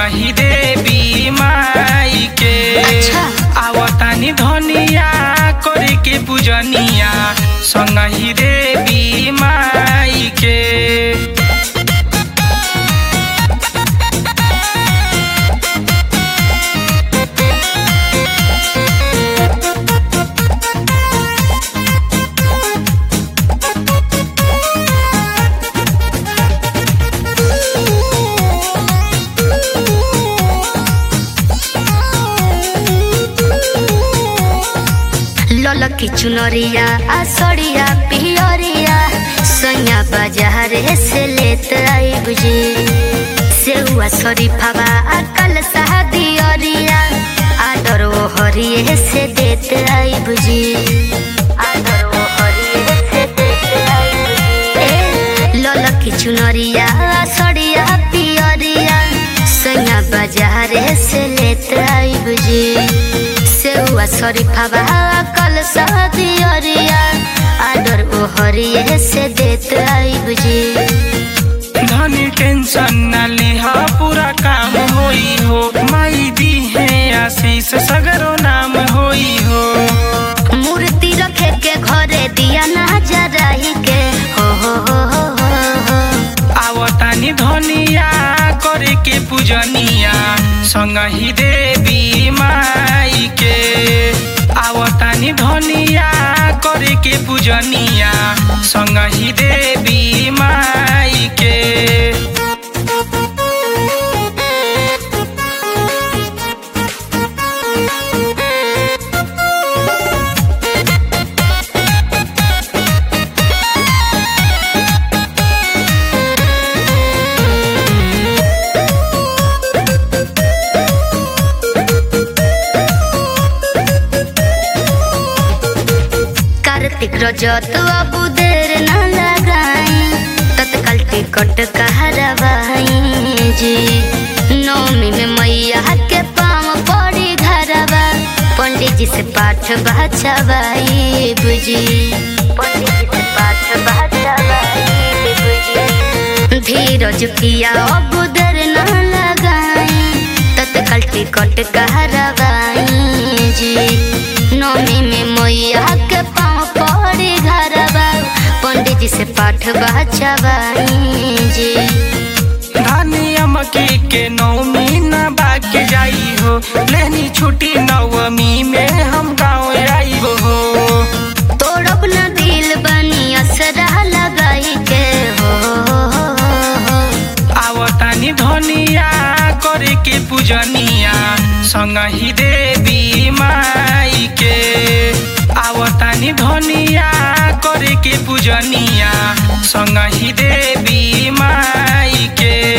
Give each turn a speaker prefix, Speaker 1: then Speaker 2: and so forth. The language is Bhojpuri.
Speaker 1: संगही देवी माई के
Speaker 2: अच्छा।
Speaker 1: आवतानी धनिया करे के पूजनिया संगही देवी माई के
Speaker 2: ललकी चुनरिया आ सड़िया पियरिया सैया बाजार से लेत आई बुझी सेहुआ शरीफावा आ कल दियरिया आदर ओ हरिये से देत आई बुझी आदर ओ हरिये से देत आई बुझी ए, ललकी चुनरिया आ सड़िया पियरिया सैया बाजार से लेत आई बुझी सेहुआ शरीफावा कल दियरिया आदर ओ हरिये से देत आई बुझी
Speaker 1: धनी टेंशन न लिहा पूरा काम होई हो माई दी है आशीष सगरो नाम होई हो
Speaker 2: मूर्ति रखे के घरे दिया ना जराही के हो हो हो हो हो हो
Speaker 1: आवतानी धनिया करे के पूजनिया संगही देवी माई के आवतानी धनिया करे के पूजनिया संगही देवी माई के
Speaker 2: कार्तिक रजत अब देर न लगाई तत्काल टिकट कहरवाई जी नौमी में मैया के पाँव पड़ी घरवा पंडित जी से पाठ बचवाई बुझी पंडित जी से पाठ बचवाई बुझी धीरज किया अब देर न लगाई तत्काल टिकट कहरवाई जी नौमी में मैया के पाँव पड़ी घरवा पंडित जी से पाठ बचवाई जी
Speaker 1: धनिया मकी के नौमी न बाके जाई हो लेनी छुट्टी नवमी में हम गाँव आई हो
Speaker 2: तोड़ब न दिल बनी असरा लगाई के हो
Speaker 1: आवतानी धनिया करे के पूजनिया संगही देवी माई के आवतानी धनिया करे के पूजनिया संगही देवी माई के